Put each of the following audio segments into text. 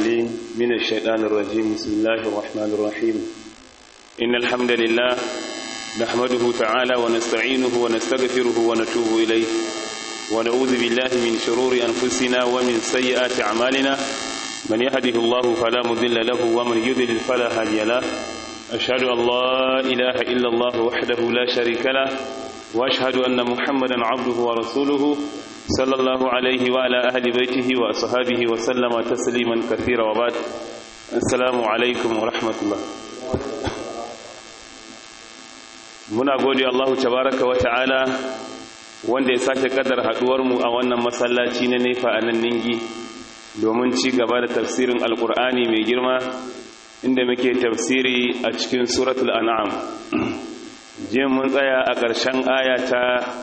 العليم من الشيطان الرجيم بسم الله الرحمن الرحيم إن الحمد لله نحمده تعالى ونستعينه ونستغفره ونتوب إليه ونعوذ بالله من شرور أنفسنا ومن سيئات أعمالنا من يهده الله فلا مضل له ومن يضلل فلا هادي له أشهد أن لا إله إلا الله وحده لا شريك له وأشهد أن محمدا عبده ورسوله صلى الله عليه وعلى أهل بيته وأصحابه وسلم تسليما كثيرا وبعد السلام عليكم ورحمة الله muna gode Allah tabaraka wa ta'ala wanda ya sake kadar haduwarmu a wannan masallaci na nefa a nan ningi domin ci gaba da tafsirin alkur'ani mai girma inda muke tafsiri a cikin suratul an'am jiya mun tsaya a ƙarshen aya ta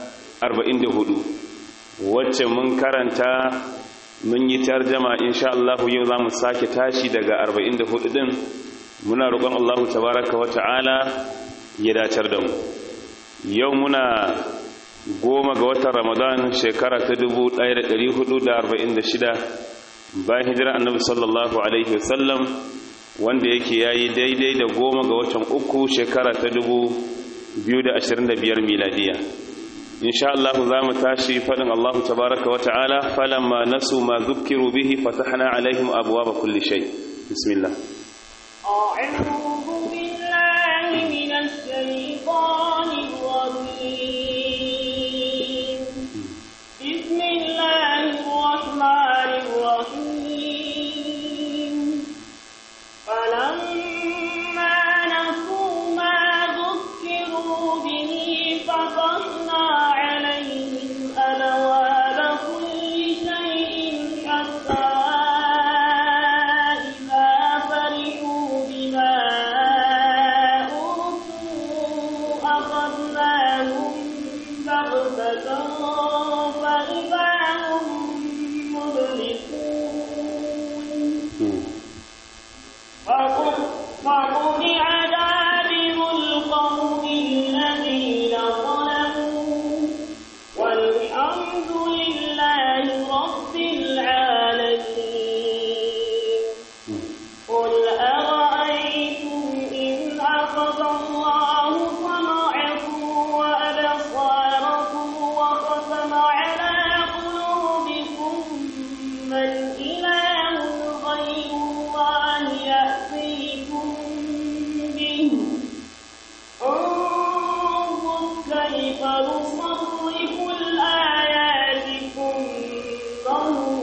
44 wacce mun karanta mun yi tarjama insha Allah yau za mu sake tashi daga 44 din muna roƙon Allah tabaraka wa ta'ala ya dacar da mu yau muna goma ga watan ramadan shekara ta 1446 bayan hijira annabi sallallahu alaihi wasallam wanda yake yayi daidai da goma ga watan uku shekara ta 2025 miladiya insha Allah za mu tashi fadin Allah tabaraka wa ta'ala falamma nasu ma zukkiru bihi fatahna alaihim abwaaba kulli shay bismillah أعوذ بالله من الشيطان الرجيم بسم الله الرحمن الرحيم فلما نسوا ما ذكروا به فتحنا عليهم أبواب كل شيء حتى إذا فرحوا بما أوتوا أخذناهم بغتة فإذا هم مبلسون فقطع دابر القوم الذين ظلموا والحمد لله رب العالمين قل أرأيتم إن أخذ الله سمعكم وأبصاركم وختم على قلوبكم من إله غير الله يأتيكم به انظر كيف نصرف الآيات ثم هم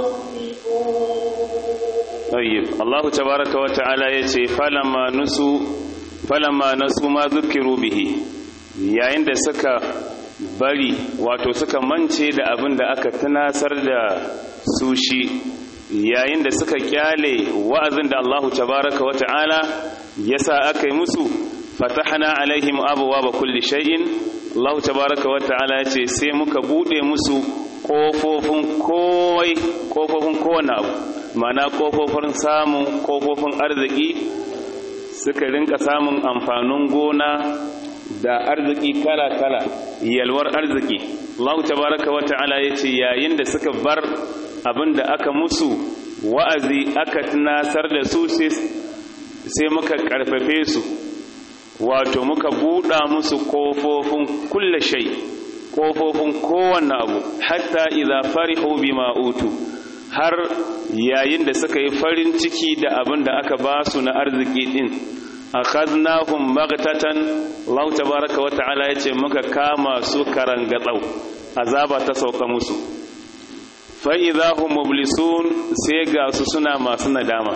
يصدفون طيب الله تبارك وتعالى yace falamma nusu falamma nasu ma zukiru bihi yayin da suka bari wato suka mance da abin da aka tunasar da su shi yayin da suka kyale wa'azin da Allah tabaraka wa ta'ala yasa aka yi musu fatahna alaihim abwaaba kulli shay'in Allah tabaraka wa ta'ala yace sai muka bude musu kofofin kowai kofofin kowane abu mana kofofin samun kofofin arziki suka rinka samun amfanin gona da arziki kala-kala yalwar arziki Allah tabaraka wa ta'ala yace yayin da suka bar abin da aka musu wa'azi aka tunasar da su sai muka karfafe su wato muka buɗa musu kofofin kulle shai kofofin kowanne abu hatta idza farihu bima utu har yayin da suka yi farin ciki da abin da aka ba su na arziki din akhadnahum maghtatan Allah tabaaraka wa ta'ala yace muka kama su karangatsau azaba ta sauka musu fa idahum mublisun sai ga su suna masu nadama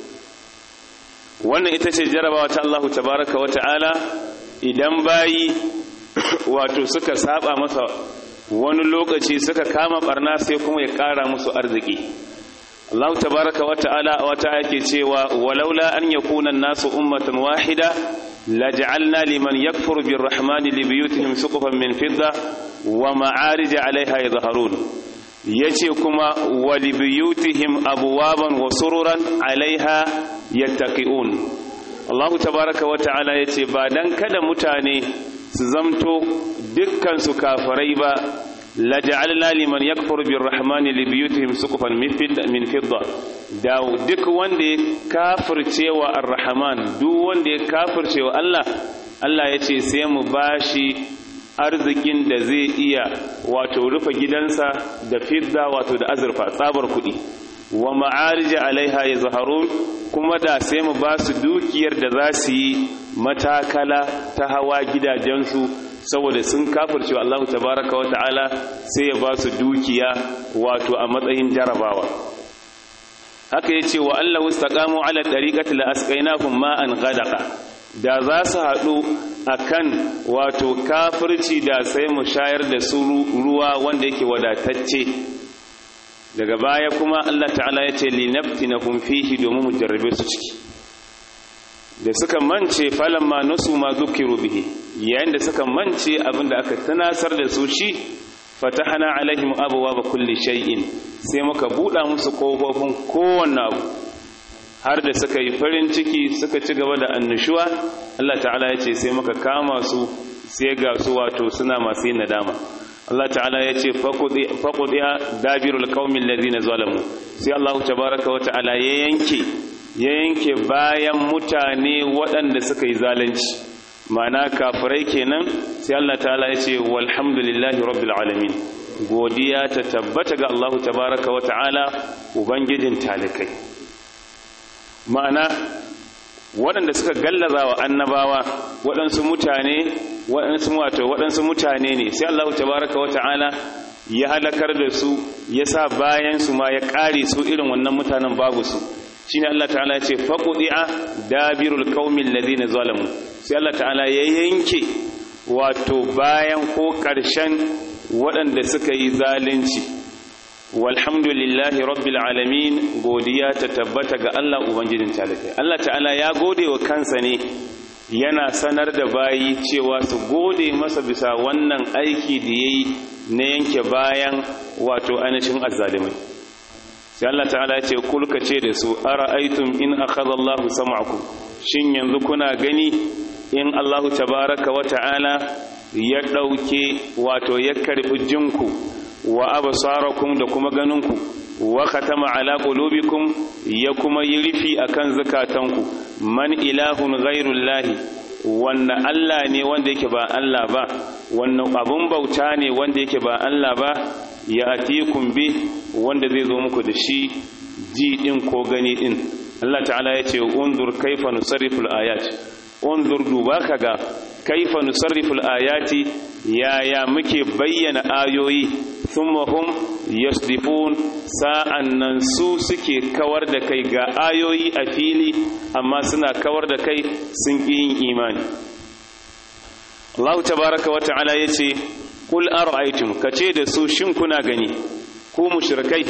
wannan ita ce jarabawa ta Allah tabaaraka wa ta'ala idan bayi wato suka saba masa wani lokaci suka kama barna sai kuma ya kara musu arziki Allah tabaraka wa ta'ala wata yake cewa walaula an yakuna an-nasu ummatan wahida laj'alna liman yakfuru birrahmani libuyutihim suqufan min fidda wa ma'arij 'alayha yadhharun yace kuma wa libuyutihim abwaban wa sururan 'alayha yattaqiun Allah tabaraka wa ta'ala yace ba dan kada mutane su zamto dukkan su kafirai ba laja'alna liman yakfuru birrahmani libiyutihim suqufan min fidda da duk wanda ya kafircewa arrahman duk wanda ya kafircewa Allah Allah ya ce sai mu bashi arzikin da zai iya wato rufe gidansa da fidda wato da azurfa tsabar kuɗi wa ma'arija alaiha ya zaharun kuma da sai mu ba su dukiyar da za su yi matakala ta hawa gidajensu saboda sun kafirce wa Allah tabaraka wa ta'ala sai ya ba su dukiya wato a matsayin jarabawa haka ya ce wa Allah wastaqamu ala tariqati la asqainahum ma'an ghadaqa da za su haɗu akan wato kafirci da sai mu shayar da su ruwa wanda yake wadatacce daga baya kuma Allah ta'ala ya ce linaftinahum fihi domin mu jarrabe su ciki da suka mance falamma nasu ma zukiru bihi yayin da suka mance abinda aka tunasar da su shi fatahana alaihim abwaaba kulli shay'in sai muka buɗa musu kofofin kowanne abu har da suka yi farin ciki suka ci gaba da annushuwa Allah ta'ala ya ce sai muka kama su sai ga su wato suna masu yin nadama Allah ta'ala ya ce faƙuɗiya dabirul ƙaumin lazina zalamu sai Allah tabaraka wa ta'ala ya yanke ya yanke bayan mutane waɗanda suka yi zalunci ma'ana kafirai kenan sai Allah ta'ala ya ce walhamdulillahi rabbil alamin godiya ta tabbata ga Allah tabaraka wa ta'ala ubangijin talikai ma'ana waɗanda suka gallaza wa annabawa waɗansu mutane waɗansu wato waɗansu mutane ne sai Allah tabaraka wata'ala ya halakar da su ya sa bayan su ma ya ƙare su irin wannan mutanen babu su shine Allah ta'ala ya ce faqudi'a dabirul qaumil ladina zalamu sai Allah ta'ala ya yanke wato bayan ko ƙarshen waɗanda suka yi zalunci walhamdulillahi rabbil alamin godiya ta tabbata ga Allah ubangijin talibai Allah ta'ala ya gode wa kansa ne yana sanar da bayi cewa su gode masa bisa wannan aiki da yayi na yanke bayan wato ainihin azzalimai sai Allah ta'ala ya ce kulka ce da su ara'aytum in akhadha Allahu sam'akum shin yanzu kuna gani in Allahu tabaraka wa ta'ala ya dauke wato ya karbi jinku wa absarakum da kuma ganinku wa khatama ala qulubikum ya kuma yi rufi akan zakatanku man ilahun ghairullahi wanne Allah ne wanda yake ba Allah ba wanne abun bauta ne wanda yake ba Allah ba ya atikum bi wanda zai zo muku da shi ji din ko gani din Allah ta'ala ya ce unzur kaifa nusarrifu al-ayat unzur duba kaga kaifa nusarrifu al-ayati yaya muke bayyana ayoyi thumma hum yasdifun sa'an nan su suke kawar da kai ga ayoyi a fili amma suna kawar da kai sun ƙi yin imani Allah tabaraka wa ta'ala yace kul ara'aytum kace da su shin kuna gani ku mushrikai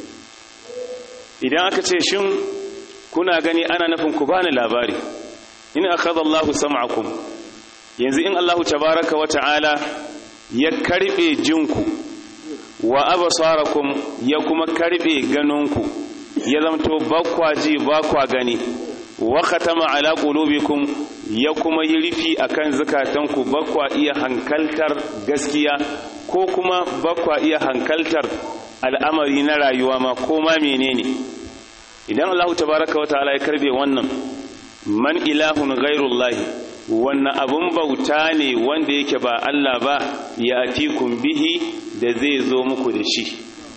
idan aka ce shin kuna gani ana nufin ku bani labari in akhadha Allahu sam'akum yanzu in Allahu tabaraka wa ta'ala ya karbe jinku wa absarakum ya kuma karbe ganinku ya zamto bakwa ji bakwa gani wa khatama ala qulubikum ya kuma yi rufi akan zakatanku bakwa iya hankaltar gaskiya ko kuma bakwa iya hankaltar al'amari na rayuwa ma ko ma menene idan Allah tabaraka wa ta'ala ya karbe wannan man ilahun ghairullahi wannan abun bauta ne wanda yake ba Allah ba ya atikum bihi da zai zo muku da shi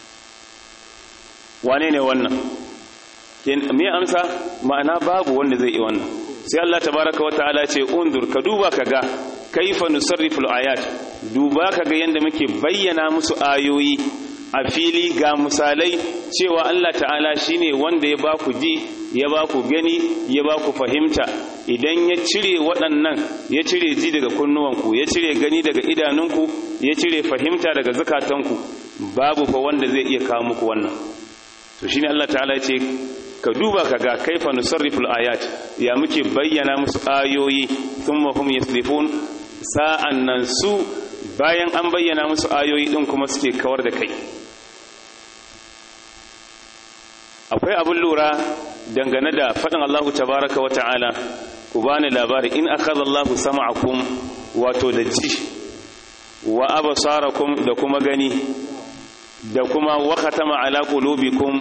wane ne wannan me amsa ma'ana babu wanda zai yi wannan sai Allah tabaraka wata'ala ce undur ka duba kaga kaifa nusarrifu ayat duba kaga yanda muke bayyana musu ayoyi a fili ga misalai cewa Allah ta'ala shine wanda ya baku ji ya baku gani ya baku fahimta idan ya cire waɗannan ya cire ji daga kunnuwanku ya cire gani daga idanunku ya cire fahimta daga zukatanku babu fa wanda zai iya kawo muku wannan to shine Allah ta'ala ya ce ka duba ka ga kaifa nusarriful ayat ya muke bayyana musu ayoyi thumma hum yaslifun sa'an nan su bayan an bayyana musu ayoyi din kuma suke kawar da kai akwai abin lura dangane da faɗin Allahu tabaraka wa ta'ala ku bani labari in akhadha Allahu sam'akum wato da ji wa absarakum da kuma gani da kuma wa khatama ala qulubikum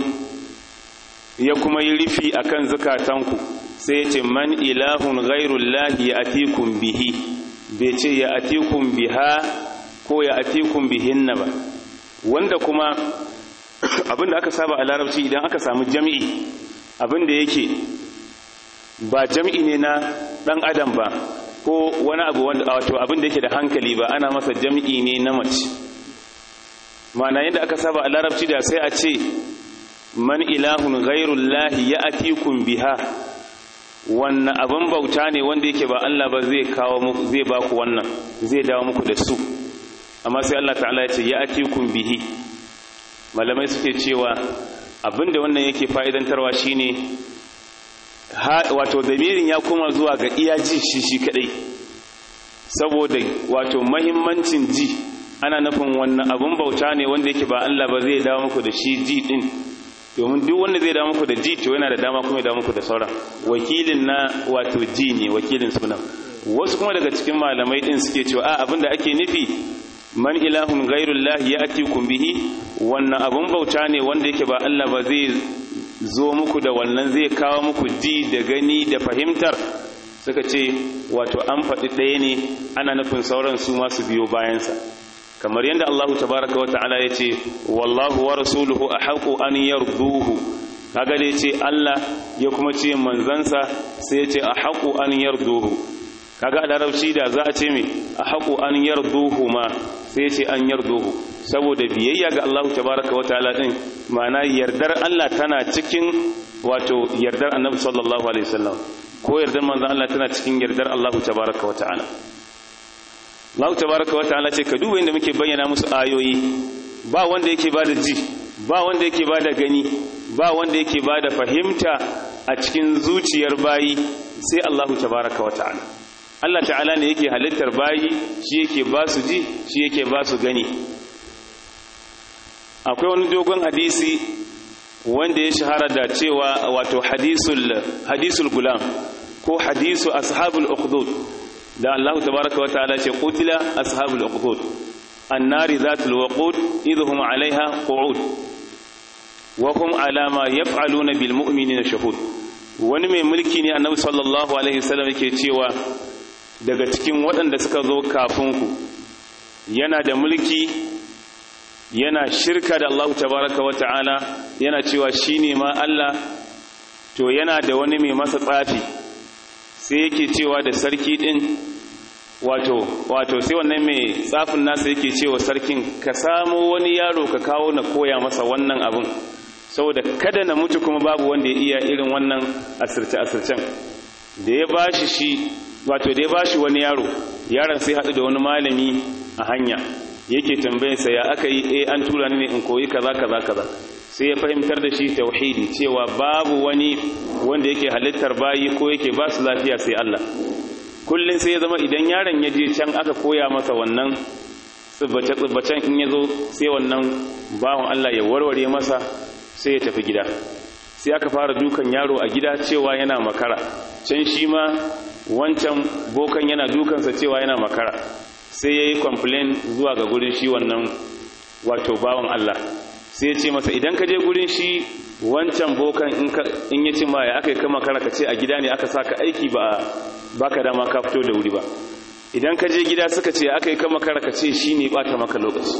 ya kuma yi rufi akan zukatanku sai ya ce man ilahun ghairullahi ya'tikum bihi bai ce ya atikum biha ko ya atikum bihinna ba wanda kuma abinda aka saba a larabci idan aka samu jami'i abinda yake ba jami'i ne na dan adam ba ko wani abu wanda wato abinda yake da hankali ba ana masa jami'i ne na mace ma'ana yadda aka saba a larabci da sai a ce man ilahun ghairullahi ya atikum biha wannan abin bauta ne wanda yake ba Allah ba zai kawo muku zai ba ku wannan zai dawo muku da su amma sai Allah ta'ala ya ce ya atikum bihi malamai suke cewa abinda wannan yake fa'idantarwa shine wato damirin ya koma zuwa ga iya ji shi shi kadai saboda wato mahimmancin ji ana nufin wannan abin bauta ne wanda yake ba Allah ba zai dawo muku da shi ji din domin duk wanda zai dawo muku da ji to yana da dama kuma ya dawo muku da sauran wakilin na wato ji ne wakilin sunan wasu kuma daga cikin malamai din suke cewa a abinda ake nufi man ilahun ghairullahi ya'tikum bihi wannan abun bauta ne wanda yake ba Allah ba zai zo muku da wannan zai kawo muku ji da gani da fahimtar suka ce wato an faɗi ɗaya ne ana nufin sauran su masu biyo bayansa kamar yadda Allah tabaraka wa ta'ala ya ce wallahu wa rasuluhu ahaqu an yarduhu kaga da yace Allah ya kuma ce manzansa sai ya ce ahaqu an yarduhu kaga a larabci da za a ce me ahaqu an yarduhu ma sai ya ce an yarduhu saboda biyayya ga Allah tabaraka wa ta'ala din ma'ana yardar Allah tana cikin wato yardar Annabi sallallahu alaihi wasallam ko yardar manzon Allah tana cikin yardar Allah tabaraka wa ta'ala Allah tabaraka wa ta'ala ce ka duba inda muke bayyana musu ayoyi ba wanda yake bada ji ba wanda yake bada gani ba wanda yake bada fahimta a cikin zuciyar bayi sai Allah tabaraka wa ta'ala Allah ta'ala ne yake halittar bayi shi yake ba su ji shi yake ba su gani akwai wani dogon hadisi wanda ya shahara da cewa wato hadisul hadisul gulam ko hadisu ashabul ukhdud da Allah tabaraka wa ta'ala ce qutila ashabul uqud annari zatul waqud idhum 'alayha qu'ud wa hum 'ala ma yaf'aluna bil mu'minina shahud wani mai mulki ne annabi sallallahu alaihi wasallam yake cewa daga cikin waɗanda suka zo kafin ku yana da mulki yana shirka da Allah tabaraka wa ta'ala yana cewa shine ma Allah to yana da wani mai masa tsafi sai yake cewa da sarki din wato wato sai wannan mai tsafin nasa yake cewa sarkin ka samo wani yaro ka kawo na koya masa wannan abin saboda kada na mutu kuma babu wanda ya iya irin wannan asirce asircen da ya bashi shi wato da ya bashi wani yaro yaron sai haɗu da wani malami a hanya yake tambayarsa ya aka yi eh an tura ni ne in koyi kaza kaza kaza sai ya fahimtar da shi tauhidi cewa babu wani wanda yake halittar bayi ko yake ba su lafiya sai Allah kullum sai ya zama idan yaron ya je can aka koya masa wannan tsibbace tsibbacen in ya zo sai wannan bawan Allah ya warware masa sai ya tafi gida sai aka fara dukan yaro a gida cewa yana makara can shi ma wancan bokan yana dukansa cewa yana makara sai ya yi complain zuwa ga gurin shi wannan wato bawan Allah sai ya ce masa idan ka je gurin shi wancan bokan in ya ce ma ya aka yi kama kara ka ce a gida ne aka saka aiki ba baka dama ka fito da wuri ba idan ka je gida suka ce aka yi kama kara ka ce shi ne bata maka lokaci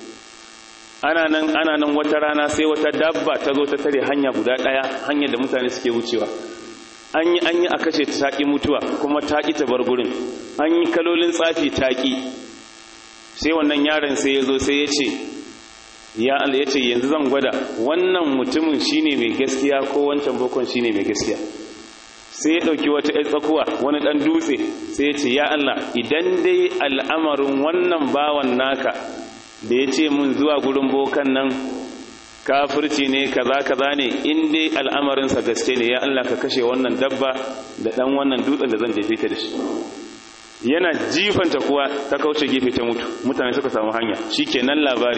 ana nan ana nan wata rana sai wata dabba ta zo ta tare hanya guda daya hanyar da mutane suke wucewa an yi an yi a kashe ta taƙi mutuwa kuma taƙi ta bar gurin an yi kalolin tsafi taƙi sai wannan yaron sai ya zo sai ya ce ya Allah ya ce yanzu zan gwada wannan mutumin shine mai gaskiya ko wancan bokon shine mai gaskiya sai ya ɗauki wata ‘yan tsakuwa wani ɗan dutse sai ya ce ya Allah idan dai al'amarin wannan bawan naka da ya ce mun zuwa gurin bokan nan kafirci ne kaza kaza ne in dai al'amarinsa gaske ne ya Allah ka kashe wannan dabba da ɗan wannan dutsen da zan jefe ta da shi yana jifanta kuwa ta kauce gefe ta mutu mutane suka samu hanya shi kenan labari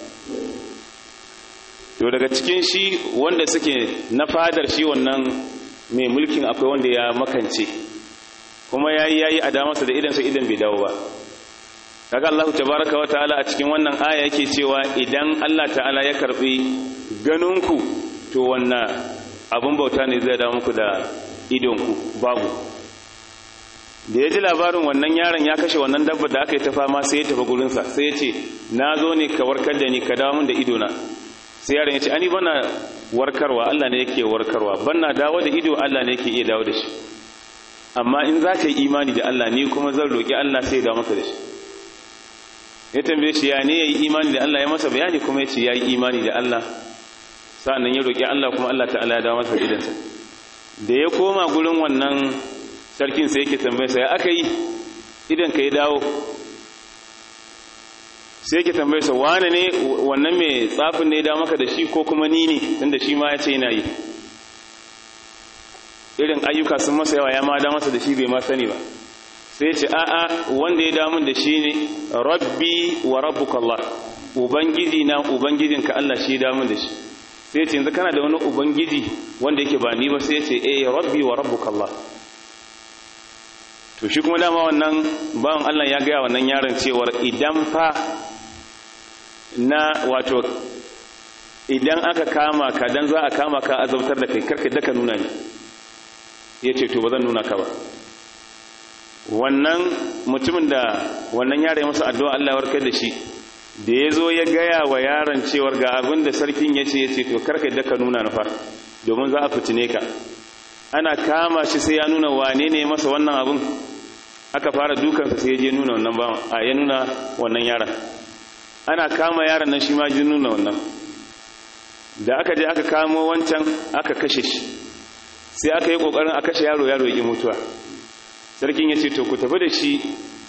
to daga cikin shi wanda suke na fadar shi wannan mai mulkin akwai wanda ya makance kuma ya yi ya yi a damarsa da idansa idan bai dawo ba kaga Allah tabaraka wa ta'ala a cikin wannan aya yake cewa idan Allah ta'ala ya karbi ganinku to wannan abun bauta ne zai dawo muku da idonku babu da ya ji labarin wannan yaron ya kashe wannan dabbar da aka yi ta fama sai ya tafi gurinsa sai ya ce na zo ne ka warkar da ni ka dawo min da idona sai yaron ya ce ani bana warkarwa Allah ne yake warkarwa bana dawo da ido Allah ne yake iya dawo da shi amma in za ka yi imani da Allah ni kuma zan roƙi Allah sai ya dawo maka da shi ya tambaye shi ya ne ya yi imani da Allah ya masa bayani kuma ya ce ya yi imani da Allah sa'annan ya roƙi Allah kuma Allah ta'ala ya dawo masa idansa da ya koma gurin wannan sarkin sai yake tambaye sa ya aka yi idan ka yi dawo sai yake tambaye sa wane ne wannan mai tsafin ne ya dawo maka da shi ko kuma ni ne tunda shi ma ya ce yana yi irin ayyuka sun masa yawa ya ma da masa da shi bai ma sani ba sai ce a'a wanda ya damun da shi ne rabbi wa rabbuka Allah ubangiji na ubangijinka Allah shi ya damun da shi sai ce yanzu kana da wani ubangiji wanda yake ba ni ba sai ce eh rabbi wa rabbuka Allah to shi kuma dama wannan bawan Allah ya gaya wannan yaron cewar idan fa na wato idan aka kama ka dan za a kama ka azabtar da kai karka daka nuna ni yace to ba zan nuna ka ba wannan mutumin da wannan yare masa addu'a Allah ya warkar da shi da ya zo ya gaya wa yaron cewar ga abin da sarkin ya ce ya ce to karka daka nuna na fa domin za a fitine ka ana kama shi sai ya nuna wane ne masa wannan abin aka fara dukansa sai ya je nuna wannan bawan a ya nuna wannan yaron ana kama yaron nan shi ma ji nuna wannan da aka je aka kamo wancan aka kashe shi sai aka yi kokarin a kashe yaro yaro ya mutuwa sarkin ya ce to ku tafi da shi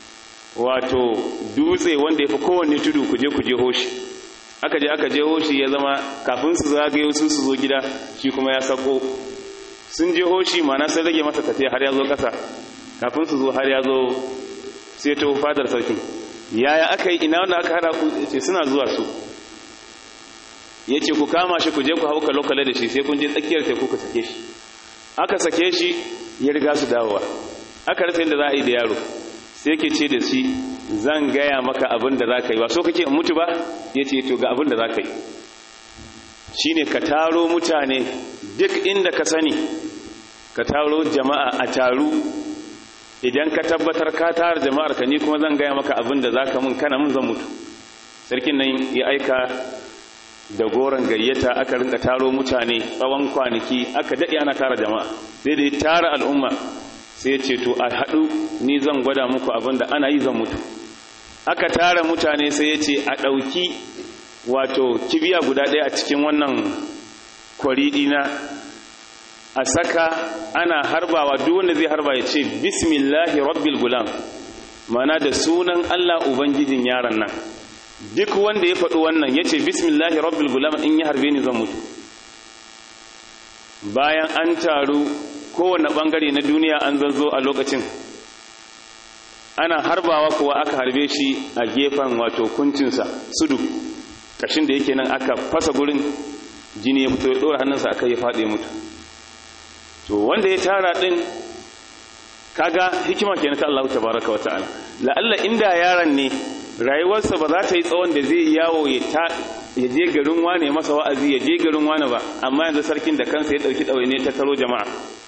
wato dutse wanda ya fi kowanne tudu ku je ku je hoshi aka je aka je hoshi ya zama kafin su zagayo su su zo gida shi kuma ya sako sun je hoshi mana sai rage masa tafiya har ya zo ƙasa kafin su zo har ya zo sai ta fadar sarkin yaya aka yi ina wanda aka hada ku ce suna zuwa su ya ce ku kama shi ku je ku hau kalokale da shi sai kun je tsakiyar teku ku sake shi aka sake shi ya riga su dawowa aka rasa yadda za a yi da yaro sai ke ce da shi zan gaya maka abin da za ka yi ba so kake in mutu ba ya ce to ga abin da za ka yi shi ne ka taro mutane duk inda ka sani ka taro jama'a a taru idan ka tabbatar ka tara jama'ar ka ni kuma zan gaya maka abin da za ka mun kana mun zan mutu sarkin nan ya aika da goron gayyata aka rinka taro mutane tsawon kwanaki aka daɗe ana tara jama'a sai da ya tara al'umma sai ya ce to a haɗu ni zan gwada muku abin da ana yi zan mutu aka tara mutane sai ya ce a ɗauki wato kibiya guda ɗaya a cikin wannan kwari ɗina a saka ana harbawa duk wanda zai harba ya ce bismillahi rabbil gulam mana da sunan Allah ubangijin yaron nan duk wanda ya faɗi wannan ya ce bismillahi rabbil gulam in ya harbe ni zan mutu bayan an taru kowane ɓangare na duniya an zazzo a lokacin ana harbawa kuwa aka harbe shi a gefen wato kuncinsa sudu kashin da yake nan aka fasa gurin jini ya fito ya ɗora hannunsa aka ya faɗi mutu to wanda ya tara ɗin kaga hikima ke ta Allah ta baraka wa ta'ala la'alla inda yaron ne rayuwarsa ba za ta yi tsawon da zai yawo ya ta ya je garin wane masa wa'azi ya je garin wane ba amma yanzu sarkin da kansa ya ɗauki ɗawaine ta taro jama'a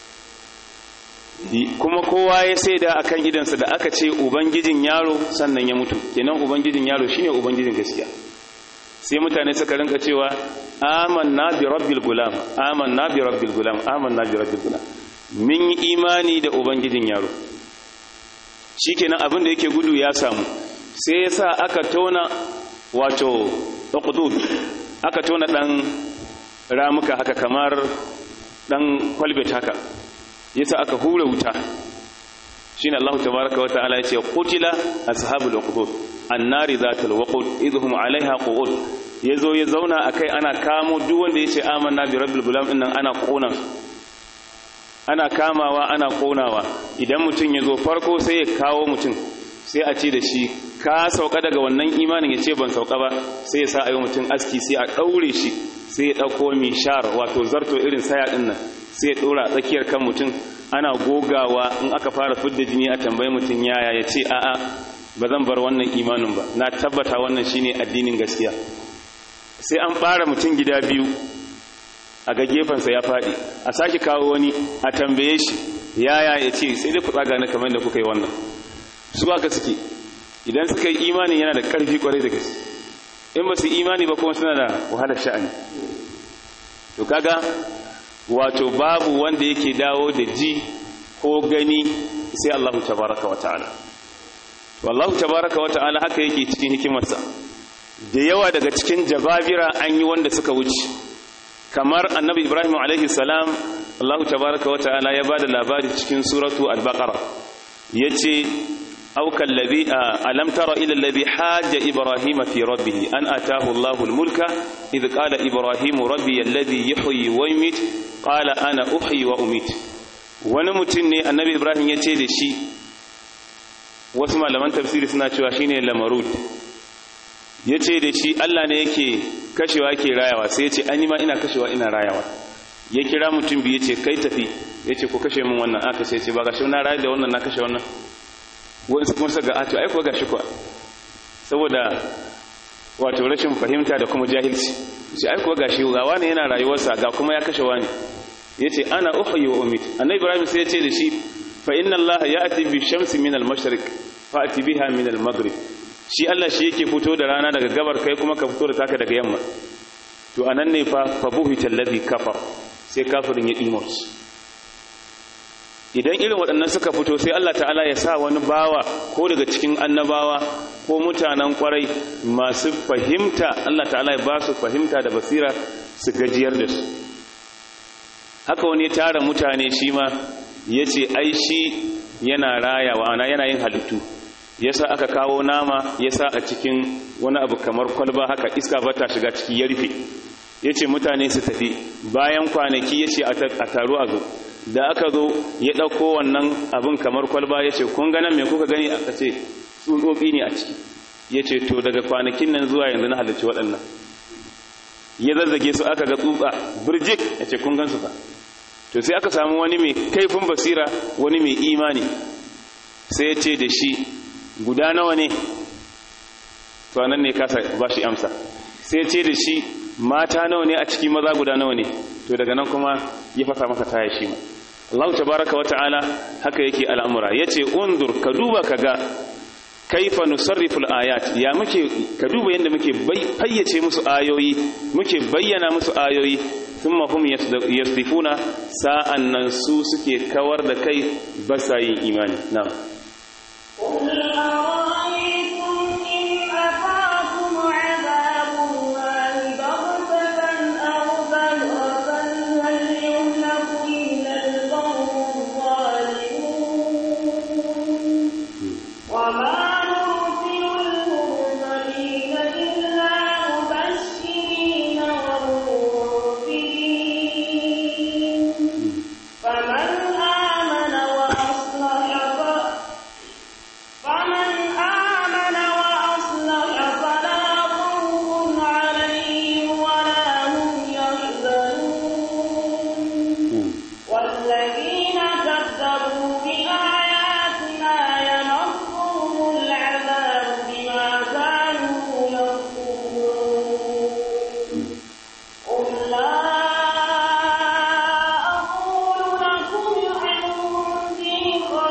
kuma kowa ya saida akan idansa da aka ce ubangijin yaro sannan ya mutu kenan ubangijin yaro shine ubangijin gaskiya sai mutane suka rinka cewa amanna bi rabbil gulam amanna bi rabbil gulam amanna bi rabbil gulam min yi imani da ubangijin yaro shikenan abin da yake gudu ya samu sai yasa aka tona wato uqdud aka tona dan ramuka haka kamar dan kwalbet haka yasa aka hura wuta shine Allah tabaaraka wataala yace qutila ashabul uqud annari zatul waqud idhum alaiha qu'ud yazo ya zauna akai ana kamo duk wanda yace amanna bi rabbil gulam dinnan ana kona ana kamawa ana konawa idan mutun yazo farko sai ya kawo mutun sai a ce da shi ka sauka daga wannan imanin yace ban sauka ba sai ya sa ayo mutun aski sai a daure shi sai ya dauko mishar wato zarto irin saya dinnan sai ya dora tsakiyar kan mutum ana gogawa in aka fara fidda jini a tambayi mutum yaya ya ce a'a ba zan bar wannan imanin ba na tabbata wannan shine addinin gaskiya sai an ɓara mutum gida biyu a ga gefensa ya faɗi a sake kawo wani a tambaye shi yaya ya ce sai dai ku tsaga na kamar da kuka yi wannan su aka suke idan suka yi imani yana da ƙarfi kwarai da gaske in ba su imani ba kuma suna da wahalar sha'ani to kaga wato babu wanda yake dawo da ji ko gani sai Allah tabaraka wa ta'ala wallahu tabaraka wa ta'ala haka yake cikin hikimarsa da yawa daga cikin jababira an yi wanda suka wuce kamar annabi ibrahim alaihi salam Allah tabaraka wa ta'ala ya bada labari cikin suratu al-baqara yace أو كالذي ألم تر إلى الذي حاج إبراهيم في ربه أن أتاه الله الملك إذ قال إبراهيم ربي الذي يحيي ويميت قال أنا أحيي وأميت ونمتني النبي إبراهيم يتيد شيء واسمع لمن تفسير سنة شواشين لمرود yace da shi Allah ne yake kashewa yake rayawa sai yace an yi ma ina kashewa ina rayawa ya kira mutum biyu yace kai tafi yace ko kashe min wannan aka sai yace ba gashi na rayu da wannan na kashe wannan wasu kuma suka ga ato ai kuwa gashi kuwa saboda wato rashin fahimta da kuma jahilci shi ai kuwa gashi ga wani yana rayuwarsa ga kuma ya kashe wani yace ana uhyi wa umit annabi ibrahim sai yace da shi fa inna allaha ya'ti bi shamsi min al-mashriq fa ati biha min al-maghrib shi Allah shi yake fito da rana daga gabar kai kuma ka fito da taka daga yamma to anan ne fa fa buhita alladhi kafar sai kafirin ya imorci idan irin waɗannan suka fito sai Allah ta'ala ya sa wani bawa ko daga cikin annabawa ko mutanen kwarai masu fahimta Allah ta'ala ya ba su fahimta da basira su gajiyar da su haka wani ya tara mutane shi ma ya ce ai shi yana rayawa ana yana yin halittu ya sa aka kawo nama ya sa a cikin wani abu kamar kwalba haka iska ba ta shiga ciki ya rufe ya ce mutane su tafi bayan kwanaki ya ce a taru a zo da aka zo ya ɗauko wannan abin kamar kwalba ya ce kun ganin mai kuka gani aka ce tsutsotsi ne a ciki ya ce to daga kwanakin nan zuwa yanzu na halarci waɗannan ya zazzage su aka ga tsutsa birjik ya ce kun gansu ba to sai aka samu wani mai kaifin basira wani mai imani sai ya ce da shi guda nawa ne to nan ne kasa ba shi amsa sai ya ce da shi mata nawa ne a ciki maza guda nawa ne to daga nan kuma ya fasa masa taya shi ma Allah tabaraka wa ta'ala haka yake al'amura yace undur ka duba kaga kaifa nusarriful ayat ya muke ka duba yanda muke fayyace musu ayoyi muke bayyana musu ayoyi thumma hum yasdifuna sa'an nan su suke kawar da kai basa yin imani na'am قل أرأيتم إن أتاكم عذاب الله بغتة أو بغتة هل يهلك إلا القوم الظالمون وما نرسل المرسلين إلا مبشرين ومنذرين فمن آمن وأصلح ف- فمن آمن وأصلح فلا خوف عليهم ولا هم يحزنون والذين كذبوا بآياتنا يمسهم العذاب بما كانوا يكفرون قل لا أقول لكم عندي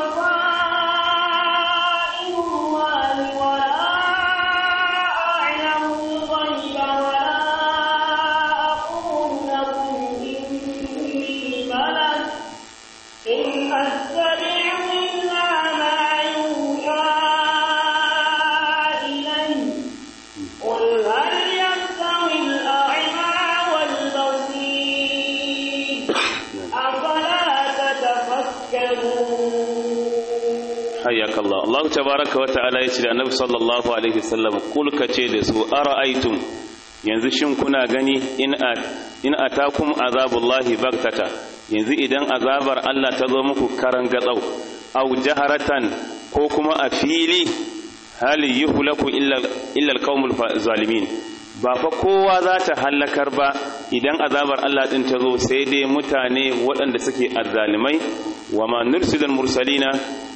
خزائن الله ولا أعلم الغيب ولا أقول لكم إني ملك إن أتبع إلا ما يوحى إلي قل هل يستوي الأعمى والبصير أفلا تتفكرون hayyaka Allah Allah tabaraka wa ta'ala yace da Annabi sallallahu alaihi wasallam kul kace da su ara'aytum yanzu shin kuna gani in a in atakum azabullahi bagtata yanzu idan azabar Allah ta zo muku karan gatsau aw jaharatan ko kuma a fili hal yuhlaku illa illa alqaumul fa- zalimin ba fa kowa za ta hallakar ba idan azabar Allah din ta zo sai dai mutane waɗanda suke azzalimai wa ma nursilul mursalina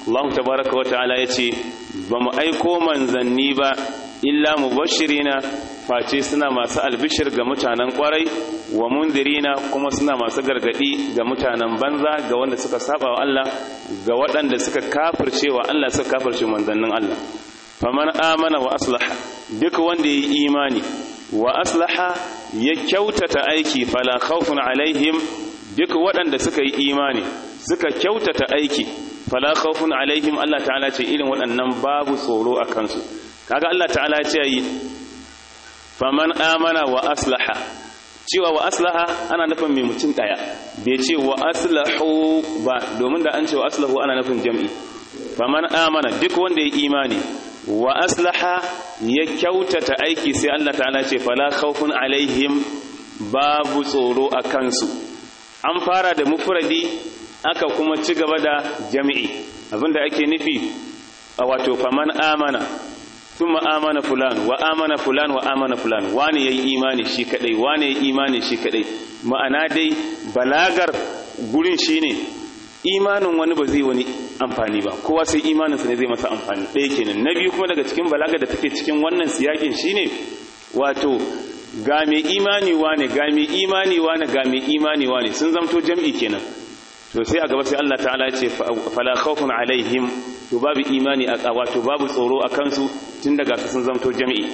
Allah tabaraka wa ta'ala yace ba mu aiko manzanni ba illa mubashirina face suna masu albishir ga mutanen kwarai wa mundirina kuma suna masu gargadi ga mutanen banza ga wanda suka saba wa Allah ga waɗanda suka kafirce wa Allah suka kafirce manzannin Allah faman amana wa aslaha duk wanda yayi imani wa aslaha ya kyautata aiki fala khawfun alaihim duk waɗanda suka yi imani suka kyautata aiki fala khawfun alaihim Allah ta'ala ce irin waɗannan babu tsoro a kansu kaga Allah ta'ala ce yi faman amana wa aslaha cewa wa aslaha ana nufin mai mutum daya bai ce wa aslahu ba domin da an ce wa aslahu ana nufin jam'i faman amana duk wanda ya imani wa aslaha ya kyautata aiki sai Allah ta'ala ce fala khawfun alaihim babu tsoro a kansu an fara da mufradi aka kuma ci gaba da jami'i abinda ake nufi a wato faman amana thumma amana fulan wa amana fulan wa amana fulan wani yayi imani shi kadai wani yayi imani shi kadai ma'ana dai balagar gurin shine imanin wani ba zai wani amfani ba kowa sai imaninsa ne zai masa amfani ɗaya kenan na biyu kuma daga cikin balagar da take cikin wannan siyakin shine wato ga mai imani wane ga mai imani wane ga mai imani wane sun zamto jam'i kenan to sai a gaba sai Allah ta'ala ya ce fala khawfun alaihim to babu imani a wato babu tsoro a kansu tun daga su sun zamto jam'i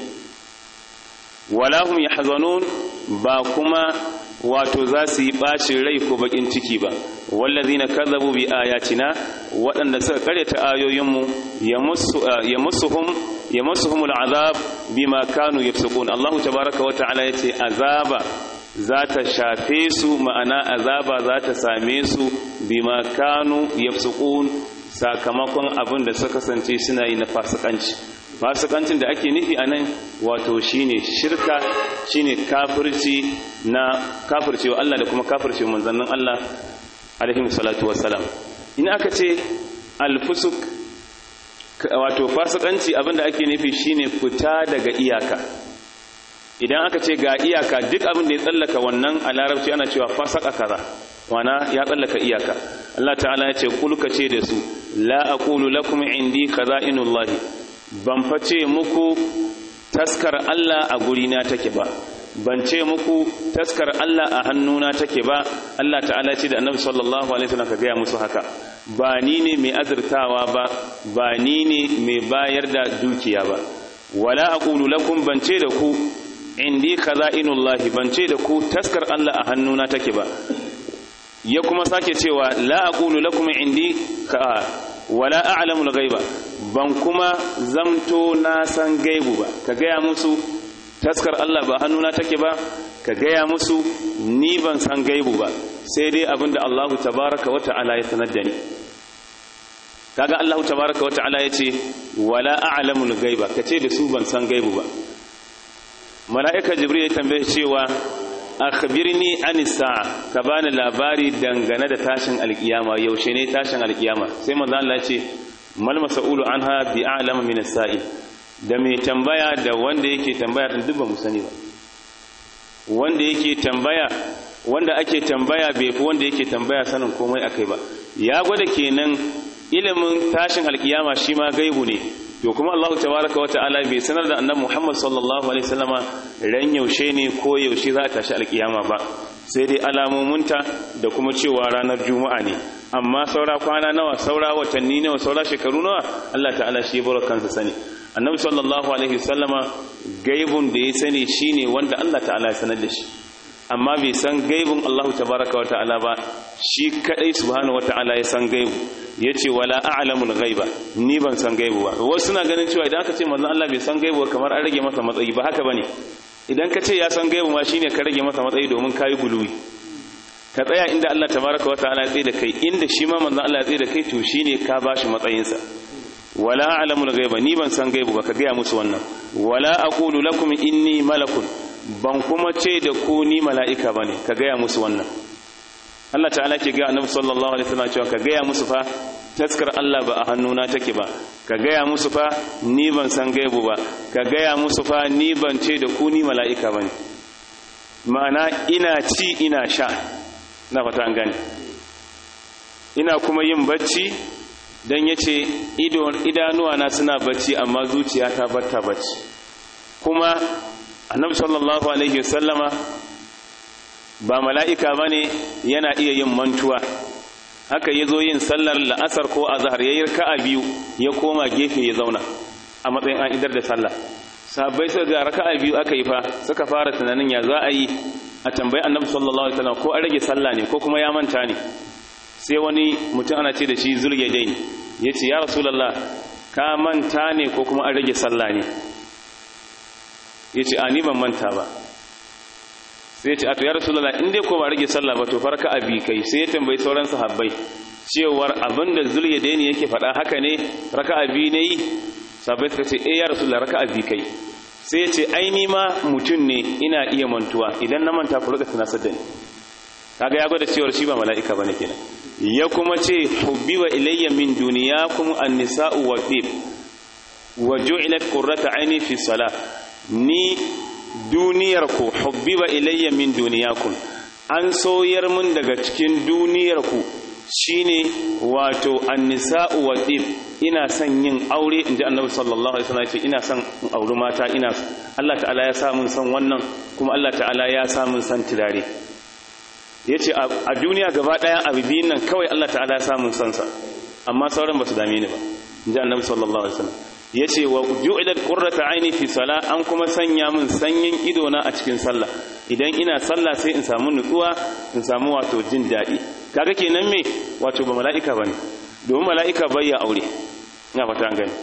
wala hum yahzanun ba kuma wato za su yi ɓacin rai ko bakin ciki ba wallazina kazzabu bi ayatina waɗanda suka karyata ayoyinmu yamassuhum yamassuhum al'azab bima kanu yafsukun Allah tabaaraka wa ta'ala yace azaba za ta shafe su ma'ana azaba za ta same su bima kanu yafsukun sakamakon abin da suka kasance suna yi na fasikanci fasikancin da ake nufi a nan wato shine shirka shine kafirci na kafircewa Allah da kuma kafircewa manzannin Allah alaihi salatu wassalam in aka ce alfusuk wato fasikanci abinda ake nufi shine fita daga iyaka idan aka ce ga iyaka duk abin da ya tsallaka wannan a larabci ana cewa fasaka kaza wana ya tsallaka iyaka Allah ta'ala ya ce kulka ce da su la aqulu lakum indi khaza'inullahi ban face muku taskar Allah a gurina take ba ban ce muku taskar Allah a hannuna take ba Allah ta'ala ce da annabi sallallahu alaihi wasallam ka gaya musu haka ba ni ne mai azurtawa ba ba ni ne mai bayar da dukiya ba wala aqulu lakum ban ce da ku indi khaza'inullahi ban ce da ku taskar Allah a hannuna take ba ya kuma sake cewa la aqulu lakum indi ka wala a'lamu al-ghaiba ban kuma zamto na san gaibu ba ka gaya musu taskar Allah ba hannuna take ba ka gaya musu ni ban san gaibu ba sai dai abinda Allah tabaraka wa ta'ala ya sanar da ni kaga Allah tabaraka wa ta'ala yace wala a'lamu al-ghaiba kace da su ban san gaibu ba mala'ika jibril ya tambaye cewa akhbirni an sa'a ka bani labari dangane da tashin alkiyama yaushe ne tashin alkiyama sai manzo Allah ya ce mal mas'ulu anha bi a'lama min as-sa'il da mai tambaya da wanda yake tambaya din duk ba mu sani ba wanda yake tambaya wanda ake tambaya bai fi wanda yake tambaya sanin komai akai ba ya gwada kenan ilimin tashin alkiyama shi ma gaibu ne to kuma Allah tabaraka wata'ala bai sanar da annabi Muhammad sallallahu alaihi wasallama ran yaushe ne ko yaushe za ta tashi alkiyama ba sai dai alamominta da kuma cewa ranar juma'a ne amma saura kwana nawa saura watanni nawa saura shekaru nawa Allah ta'ala shi bar kansa sani annabi sallallahu alaihi wasallama gaibun da ya sani shine wanda Allah ta'ala ya sanar da shi amma bai san gaibun Allah tabaraka wa ta'ala ba shi kadai subhanahu wa ta'ala ya san gaibu yace wala a'lamul ghaiba ni ban san gaibu ba wasu suna ganin cewa idan aka ce manzon Allah bai san gaibu kamar an rage masa matsayi ba haka bane idan ka ce ya san gaibu ma shine ka rage masa matsayi domin kai guluwi ka tsaya inda Allah tabaraka wa ta'ala ya tsaye da kai inda shi ma manzon Allah ya tsaye da kai to shine ka bashi matsayinsa wala a'lamul ghaiba ni ban san gaibu ba ka ga musu wannan wala aqulu lakum inni malakun ban kuma ce da ku ni mala'ika bane ka ga musu wannan Allah ta'ala ke ga annabi sallallahu alaihi wasallam cewa ka ga musu fa taskar Allah ba a hannuna take ba ka ga musu fa ni ban san gaibu ba ka ga musu fa ni ban ce da ku ni mala'ika bane ma'ana ina ci ina sha na fata an gane ina kuma yin bacci dan yace ido idanuwa na suna bacci amma zuciya ta batta bacci kuma annabi sallallahu alaihi wasallama ba mala'ika bane yana iya yin mantuwa haka yazo yin sallar la'asar ko azhar yayin raka'a biyu ya koma gefe ya zauna a matsayin an idar da sallah sahabbai suka ga raka'a biyu aka yi fa suka fara tunanin ya za a yi a tambayi annabi sallallahu alaihi wasallam ko an rage sallah ne ko kuma ya manta ne sai wani mutum ana ce da shi zuliyadain yace ya rasulullah ka manta ne ko kuma an rage sallah ne yace a ni ban manta ba sai yace a to ya rasulullah in dai ko ba rage sallah ba to farka abi kai sai ya tambayi sauran sahabbai cewar abinda zuliyadain yake faɗa haka ne raka'a biyu ne yi sabai suka ce eh ya rasulullah raka'a bi kai sai ce ai ni ma mutum ne ina iya mantuwa idan na manta ku rika tunasar da ni kaga ya gwada cewar shi ba mala'ika bane kenan ya kuma ce hubbiwa ilayya min duniyakum an-nisa'u wa fib wa ju'ilat qurratu aini fi salah ni duniyar ku hubbiwa ilayya min duniyakum an soyar mun daga cikin duniyar ku shine wato an-nisa'u wa fib ina son yin aure inji annabi sallallahu alaihi wasallam ce ina son in auri mata ina Allah ta'ala ya sa mun san wannan kuma Allah ta'ala ya sa mun san turare yace a duniya gaba daya abu biyun nan kawai Allah ta'ala ya sa mun san sa amma sauran ba su dame ni ba inji annabi sallallahu alaihi wasallam yace wa ju'ilat qurratu aini fi salah an kuma sanya mun sanyin ido na a cikin sallah idan ina sallah sai in samu nutsuwa in samu wato jin daɗi kaga kenan me wato ba mala'ika bane domin mala'ika bai ya aure ina fata an gani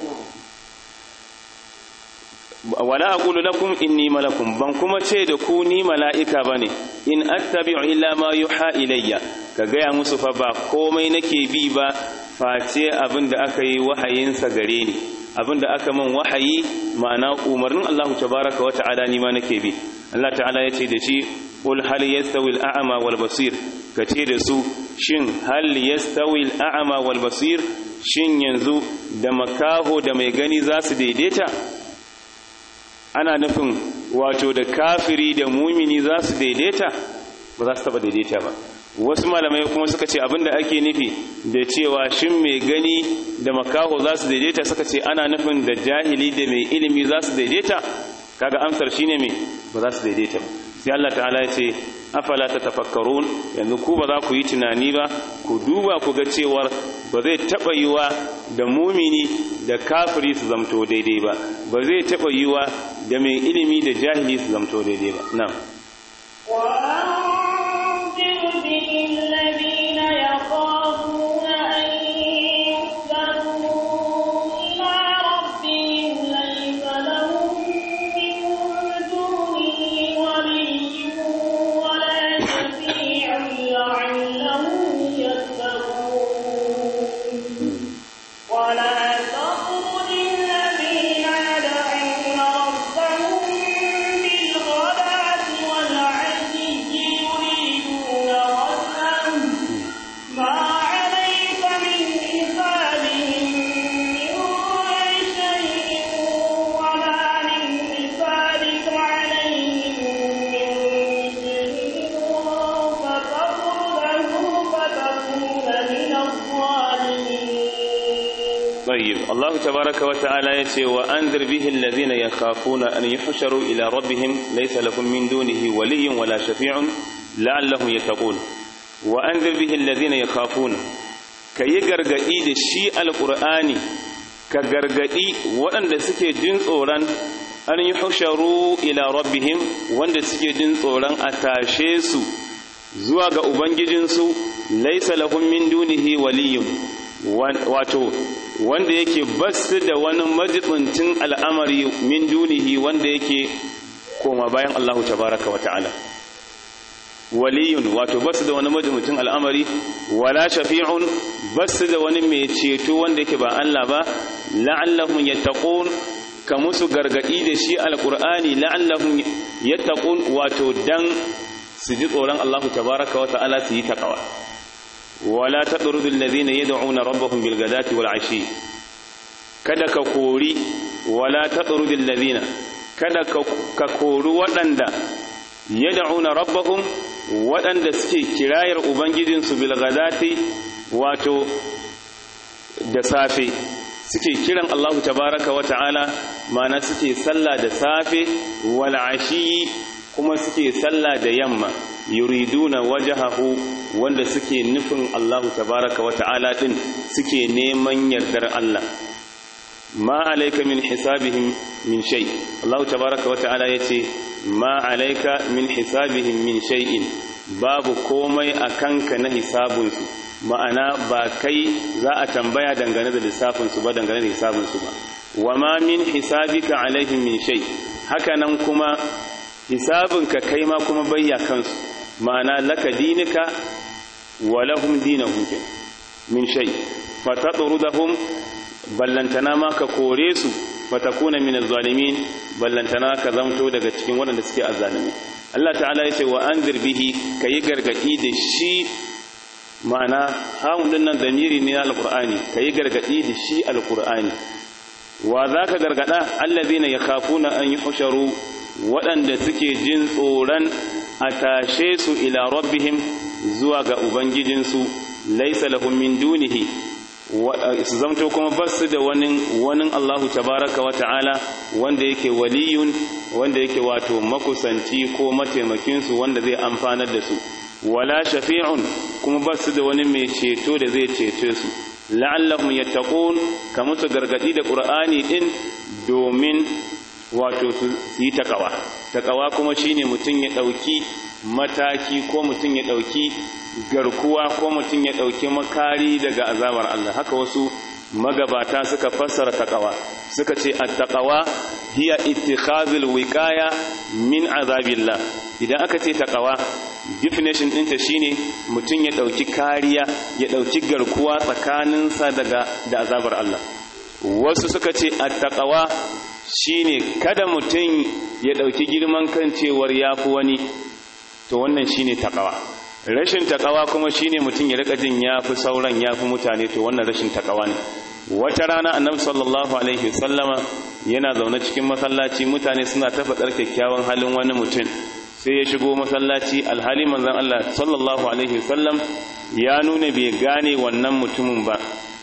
wala aqulu lakum inni malakum ban kuma ce da ku ni mala'ika bane in attabi'u illa ma yuha ilayya ka gaya musu fa ba komai nake bi ba face abinda aka yi wahayin sa gare ni abinda aka min wahayi ma'ana umarnin Allah tabaaraka wa ta'ala ni ma nake bi Allah ta'ala yace da shi qul hal yastawi al-a'ma wal basir kace da su shin hal yastawi al-a'ma wal basir shin yanzu da makaho da mai gani za su daidaita ana nufin wato da kafiri da mumini za su daidaita ba za su taba daidaita ba wasu malamai kuma suka ce abinda ake nufi da cewa shin mai gani da makaho za su daidaita suka ce ana nufin da jahili da mai ilimi za su daidaita kaga amsar shine me ba za su daidaita ba sai Allah ta'ala ya ce afala tatafakkarun yanzu ku ba za ku yi tunani ba ku duba ku ga cewar ba zai taba yiwa da mumini da kafiri su zamto daidai ba ba zai taba yiwa da mai ilimi da jahili su zamto daidai ba na'am وأنذر به الذين يخافون أن يحشروا إلى ربهم ليس لهم من دونه ولي ولا شفيع لعلهم يتقون ولا تطرد الذين يدعون ربهم بالغداة والعشي يريدون وجهه ما عليك من حسابهم من شيء وما من حسابك عليهم من شيء فتطرده فتكون من الظالمين طيب الله تبارك وتعالى يتي وأنذر به الذين يخافون أن يحشروا إلى ربهم ليس لهم من دونه ولي ولا شفيع لعلهم يتقون وأنذر به الذين يخافون كي غرغدي da shi alqur'ani ka gargadi waɗanda suke jin tsoron an yi husharu ila rabbihim wanda suke jin tsoron a tashe su zuwa ga ubangijinsu laisa lahum min dunihi waliyyun wato wanda yake basu da wani majibincin al'amari min dunihi wanda yake koma bayan Allah tabaraka wa ta'ala waliyun wato basu da wani majibincin al'amari wala shafi'un basu da wani mai ceto wanda yake ba Allah ba la'allahum yattaqun ka musu gargadi da shi alqur'ani la'allahum yattaqun wato dan su ji tsoron Allah tabaraka wa ta'ala su yi taqwa wala tadrudu alladhina yad'una rabbahum bil ghadati wal ashi kada ka kori wala tadrudu alladhina kada ka kori waɗanda yad'una rabbahum waɗanda suke kirayar ubangijinsu bil ghadati wato da safe suke kiran Allahu tabaraka wa ta'ala mana suke sallah da safe wal ashi kuma suke sallah da yamma yuriduna wajhahu wanda suke nufin Allahu tabaraka wa ta'ala din suke neman yardar Allah ma alayka min hisabihim min shay Allahu tabaraka wa ta'ala yace ma alayka min hisabihim min shay'in babu komai akanka na hisabunsu ma'ana ba kai za a tambaya dangane da lissafinsu ba dangane da hisabinsu ba wa ma min hisabika alaihim min shay haka nan kuma hisabinka kai ma kuma bayya kansu ma'ana laka dinika wa lahum dinahum min shay fa tatrudahum ballantana ma ka kore su fa takuna min az-zalimin ballantana ka zamto daga cikin waɗanda suke azzalimi Allah ta'ala ya ce wa anzir bihi kayi gargadi da shi ma'ana hamun din nan damiri ne na alqur'ani kayi gargadi da shi alqur'ani wa zaka gargada allazina yakhafuna an yuhsharu waɗanda suke jin tsoron a tashe su ila rabbihim zuwa ga ubangijinsu laysa lahum min dunihi su zamto kuma basu da wani wani Allahu tabaraka wa ta'ala wanda yake waliyun wanda yake wato makusanci ko mataimakinsu wanda zai amfanar da su wala shafi'un kuma ba su da wani mai ceto da zai cece su la'allahum yattaqun ka musu gargadi da qur'ani din domin wato su yi takawa takawa kuma shine mutum ya dauki mataki ko mutum ya dauki garkuwa ko mutum ya dauki makari daga azabar Allah haka wasu magabata suka fassara takawa suka ce at-taqwa hiya ittikhazul wiqaya min azabillah idan aka ce taqwa definition ɗinta shine mutum ya ɗauki kariya ya ɗauki garkuwa tsakaninsa daga da azabar Allah wasu suka ce attaqawa shine kada mutum ya ɗauki girman kan cewar yafi wani to wannan shine taqawa rashin taqawa kuma shine mutum ya rika jin yafi sauran yafi mutane to wannan rashin taqawa ne wata rana annabi sallallahu alaihi wasallama yana zaune cikin masallaci mutane suna ta faɗar kyakkyawan halin wani mutum sai ya shigo masallaci alhali manzon Allah sallallahu alaihi wasallam ya nuna bai gane wannan mutumin ba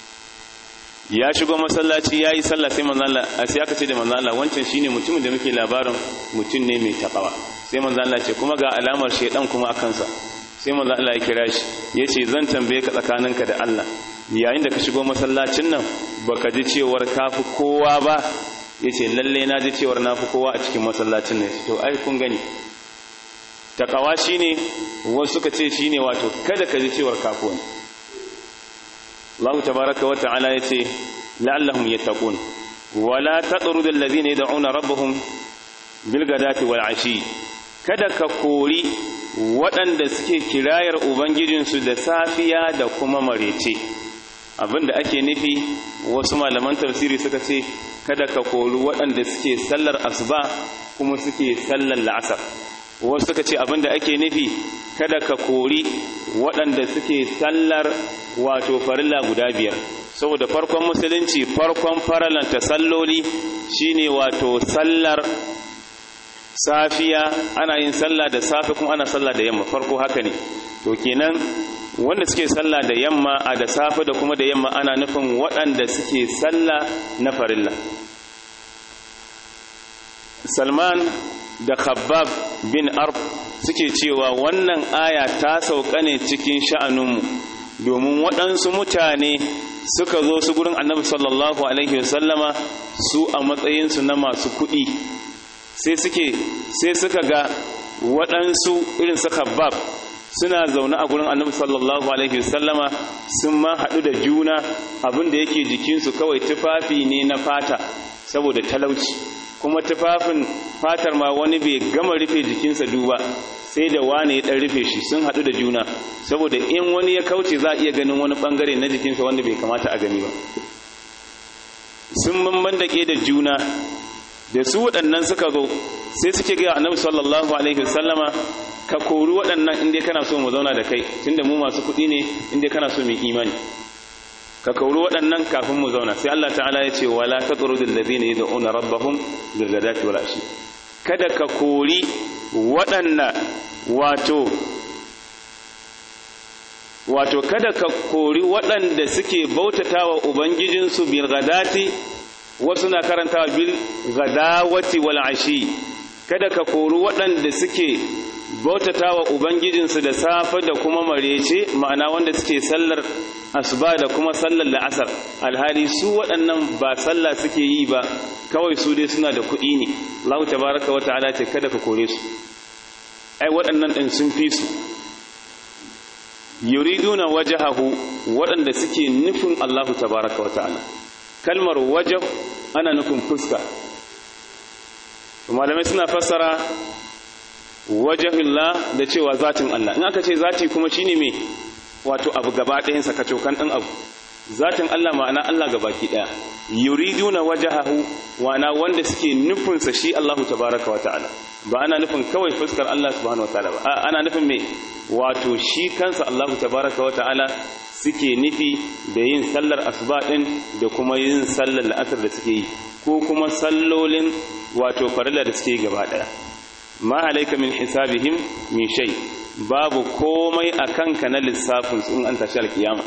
ya shigo masallaci yayi sallah sai manzon Allah sai aka ce da manzon Allah wancan shine mutumin da muke labarin mutum ne mai takawa sai manzon Allah ce kuma ga alamar shedan kuma a kansa sai manzon Allah ya kira shi yace zan tambaye ka tsakaninka da Allah yayin da ka shigo masallacin nan baka ji cewar kafi kowa ba yace lalle na ji cewar nafi kowa a cikin masallacin nan to ai kun gani takawa shine wasu suka ce shine wato kada ka ji cewar kafuwan Allah tabaraka wa ta'ala yace la'allahum yattaqun wala tatrud alladhina yad'una rabbahum bil gadati wal ashi kada ka kori waɗanda suke kirayar ubangijinsu da safiya da kuma marece abinda ake nufi wasu malaman tafsiri suka ce kada ka kori waɗanda suke sallar asuba kuma suke sallar la'asar wasu suka ce abinda ake nufi kada ka kori waɗanda suke sallar wato farilla guda biyar saboda farkon musulunci farkon faralanta salloli shine wato sallar safiya ana yin sallah da safe kuma ana sallah da yamma farko haka ne to kenan wanda suke sallah da yamma a da safe da kuma da yamma ana nufin waɗanda suke sallah na farilla salman da khabbab bin arf suke cewa wannan aya ta sauka ne cikin sha'aninmu domin waɗansu mutane suka zo su gurin annabi sallallahu alaihi wasallama su a matsayinsu na masu kuɗi sai suke sai suka ga waɗansu irin su khabbab suna zaune a gurin annabi sallallahu alaihi wasallama sun ma haɗu da juna abin da yake jikinsu kawai tufafi ne na fata saboda talauci kuma tufafin fatar ma wani bai gama rufe jikinsa duba sai da wane ya ɗan rufe shi sun haɗu da juna saboda in wani ya kauce za a iya ganin wani ɓangare na jikinsa wanda bai kamata a gani ba sun bamban da da juna da su waɗannan suka zo sai suke gaya annabi sallallahu alaihi wasallama ka kori waɗannan inda kana so mu zauna da kai tunda mu masu kuɗi ne inda kana so mu imani ka kauri waɗannan kafin mu zauna sai Allah ta'ala ya ce wala tatrudul ladina yad'una rabbahum bil ghadati wal ashi kada ka kori waɗanda wato wato kada ka kori waɗanda suke bautatawa ubangijinsu bil gadati wasu na karantawa bil gadawati wal ashi kada ka kori waɗanda suke bautatawa ubangijinsu da safe da kuma marece ma'ana wanda suke sallar asuba da kuma sallar la'asar alhali su waɗannan ba sallah suke yi ba kawai su dai suna da kuɗi ne Allah tabaraka wa ta'ala ce kada ka kore su ai waɗannan ɗin sun fi su yuriduna wajahahu waɗanda suke nufin Allah tabaraka wa ta'ala kalmar wajah ana nufin fuska malamai suna fassara wajahillah da cewa zatin Allah in aka ce zati kuma shine me wato abu gaba ɗayansa kacokan ɗin abu zatin Allah ma'ana Allah gabaki ɗaya yuriduna wajahahu wana wanda suke nufinsa shi Allahu tabaraka wa ta'ala ba ana nufin kawai fuskar Allah subhanahu wa ta'ala ba ana nufin me wato shi kansa Allahu tabaraka wa ta'ala suke nufi da yin sallar asuba din da kuma yin sallar la'asar da suke yi ko kuma sallolin wato farilla da suke yi gaba ɗaya ma alaika min hisabihim min shay babu komai a kanka na lissafin su in an tashi alkiyama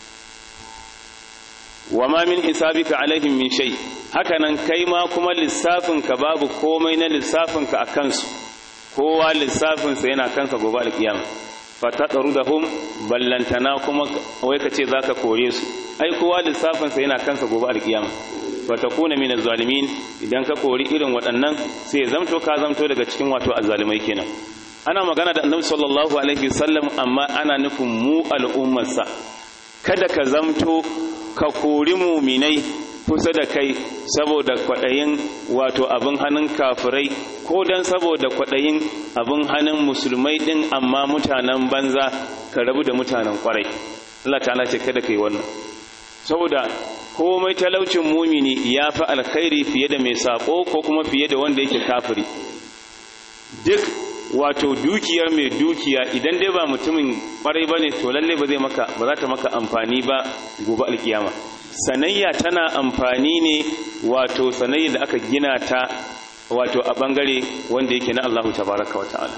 wa ma min hisabika alaihim min shay haka nan kai ma kuma lissafin ka babu komai na lissafin ka akan su kowa lissafin sa yana kansa gobe alkiyama fatadrudahum ballantana kuma wai ka ce zaka kore su ai kowa lissafin sa yana kansa gobe alkiyama fatakuna min zalimin idan ka kori irin waɗannan sai ya zamto ka zamto daga cikin wato azzalimai kenan ana magana da annabi sallallahu alaihi wasallam amma ana nufin mu al'ummarsa kada ka zamto ka kori muminai kusa da kai saboda kwaɗayin wato abin hannun kafirai ko don saboda kwaɗayin abin hannun musulmai ɗin amma mutanen banza ka rabu da mutanen kwarai Allah ta'ala ce kada ka yi wannan saboda komai talaucin mumini ya fi alkhairi fiye da mai sako ko kuma fiye da wanda yake kafiri duk wato dukiyar mai dukiya idan dai ba mutumin kwarai bane to lalle ba zai maka ba za ta maka amfani ba gobe alkiyama sanayya tana amfani ne wato sanayya da aka gina ta wato a bangare wanda yake na Allahu tabaraka wa ta'ala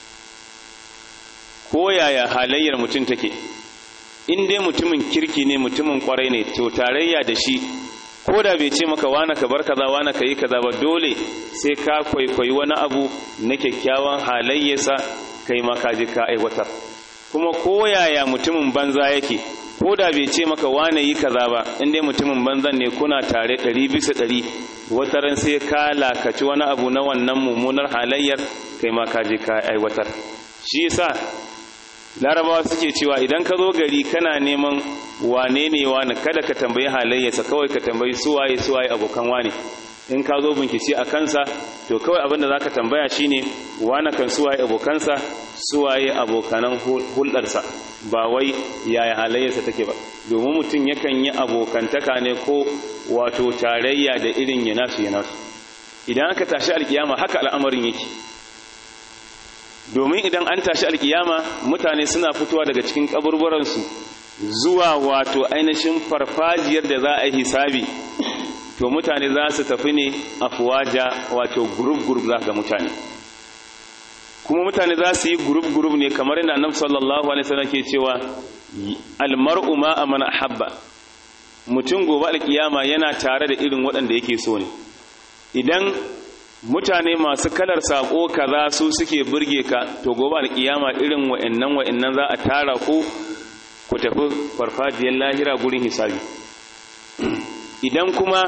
ko yaya halayyar mutum take in dai mutumin kirki ne mutumin kwarai ne to tarayya da shi ko da bai ce maka wana ka bar kaza wana ka yi kaza ba dole sai ka kwaikwayi wani abu na kyakkyawan halayyarsa kai ma ka je ka aiwatar kuma ko yaya mutumin banza yake ko da bai ce maka wane yi kaza ba in dai mutumin banzan ne kuna tare ɗari bisa ɗari wata ran sai ka lakaci wani abu na wannan mummunar halayyar kai ma ka je ka aiwatar shi yasa larabawa suke cewa idan ka zo gari kana neman wane ne wani kada ka tambayi halayyarsa kawai ka tambayi suwaye suwaye abokan wane in ka zo bincike a kansa to kawai abinda za ka tambaya shine wane kan suwaye abokansa suwaye abokanan hulɗarsa ba wai yaya halayyarsa take ba domin mutum yakan yi abokantaka ne ko wato tarayya da irin ya nasu ya nasu idan aka tashi alkiyama haka al'amarin yake domin idan an tashi alkiyama mutane suna fitowa daga cikin kaburburansu zuwa wato ainihin farfajiyar da za a yi hisabi to mutane za su tafi ne afuwaja wato gurub-gurub za ga mutane kuma mutane za su yi gurub-gurub ne kamar yadda annabi sallallahu alaihi wasallam ke cewa almar'u ma amana habba mutum gobe alkiyama yana tare da irin waɗanda yake so ne idan mutane masu kalar sako kaza su suke burge ka to gobe alkiyama irin wa'annan wa'annan za a tara ku ku tafi farfajiyar lahira gurin hisabi idan kuma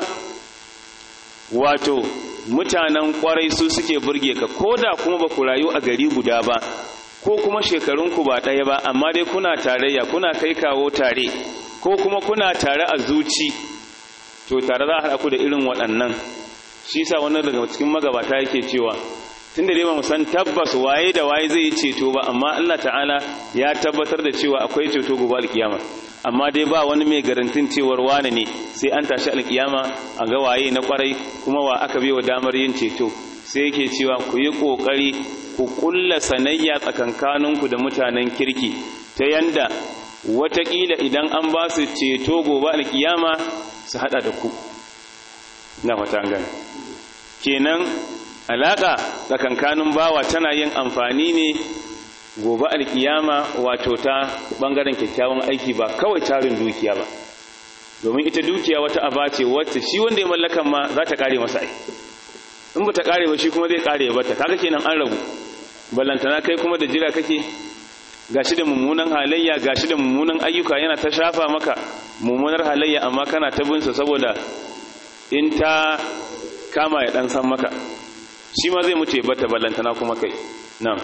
wato mutanen kwarai su suke burge ka ko da kuma ba ku rayu a gari guda ba ko kuma shekarunku ba ɗaya ba amma dai kuna tarayya kuna kai kawo tare ko kuma kuna tare a zuci to tare za a haɗa ku da irin waɗannan shi sa wannan daga cikin magabata yake cewa tun da dai ba mu san tabbas waye da waye zai yi ceto ba amma Allah ta'ala ya tabbatar da cewa akwai ceto gobe alkiyama amma dai ba wani mai garantin cewar wane ne sai an tashi alkiyama a ga waye na kwarai kuma wa aka bai wa damar yin ceto sai yake cewa ku yi kokari ku kulla sanayya tsakankaninku da mutanen kirki ta yanda watakila idan an ba su ceto gobe alkiyama su hada da ku na fata gani kenan alaka tsakankanin bawa tana yin amfani ne gobe alkiyama wato ta bangaren kyakkyawan aiki ba kawai tarin dukiya ba domin ita dukiya wata aba ce wacce shi wanda ya mallakan ma za ta kare masa ai in ba ta kare ba shi kuma zai kare ya bata kaga kenan an rabu ballantana kai kuma da jira kake gashi da mummunan halayya gashi da mummunan ayyuka yana ta shafa maka mummunar halayya amma kana ta binsa saboda in ta kama ya dan san maka shi ma zai mutu ya bata ballantana kuma kai na'am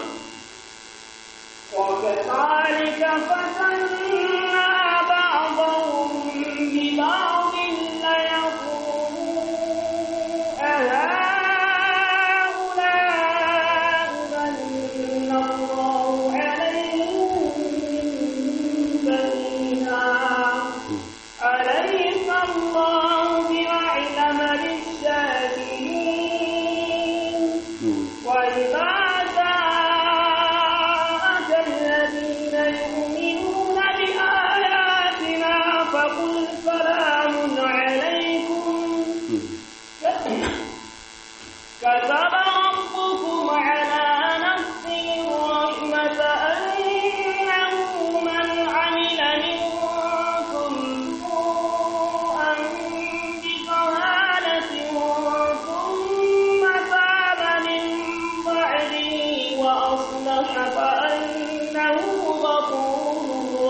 وكذلك فتنا بعضهم ببعض ليقولوا أهؤلاء من الله عليهم من بيننا أليس الله بأعلم بالشاكرين وإذا جاءك الذين يؤمنون بآياتنا فقل سلام عليكم كتب ربكم على نفسه الرحمة أنه من عمل منكم سوءا بجهالة ثم تاب من بعده وأصلح فأنه غفور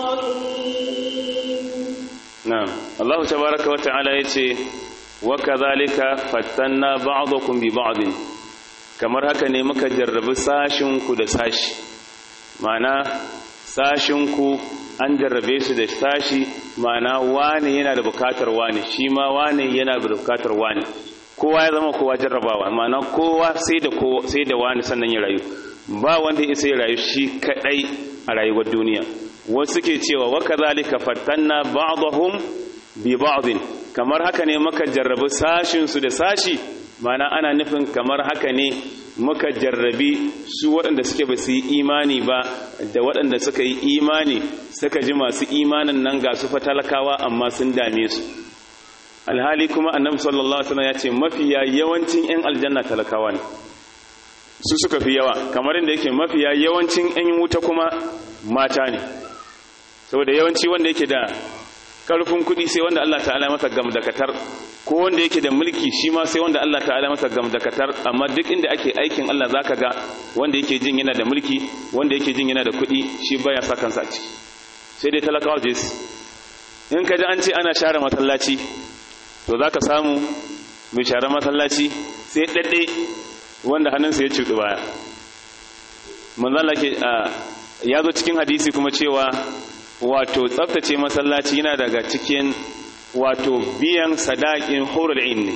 رحيم na'am Allah tabaaraka wa ta'ala yace wa kadhalika fattanna ba'dakum bi ba'd kamar haka ne muka jarrabi sashin ku da sashi ma'ana sashin ku an jarrabe su da sashi ma'ana wani yana da bukatar wani shi ma wani yana da bukatar wani kowa ya zama kowa jarrabawa ma'ana kowa sai da kowa sai da wani sannan ya rayu ba wanda ya sai rayu shi kadai a rayuwar duniya wasu ke cewa wa kadhalika fattanna ba'dahum bi ba'din kamar haka ne muka jarrabi sashin su da sashi mana ana nufin kamar haka ne muka jarrabi su waɗanda suke ba su yi imani ba da waɗanda suka yi imani suka ji masu imanin nan ga su fatalakawa amma sun dame su alhali kuma annabi sallallahu alaihi wasallam ya ce mafiya yawancin 'yan aljanna talakawa ne su suka fi yawa kamar inda yake mafiya yawancin 'yan wuta kuma mata ne saboda yawanci wanda yake da karfin kuɗi sai wanda Allah ta'ala masa gamdakatar ko wanda yake da mulki shi ma sai wanda Allah ta'ala masa gamdakatar amma duk inda ake aikin Allah zaka ga wanda yake jin yana da mulki wanda yake jin yana da kuɗi shi baya sa kansa a ciki sai dai talakawa je su in ka ji an ce ana share masallaci to zaka samu mai share masallaci sai ɗaɗɗe wanda hannunsa ya cuɗi baya manzala ke ya zo cikin hadisi kuma cewa wato tsaftace masallaci yana daga cikin wato biyan sadakin horul ne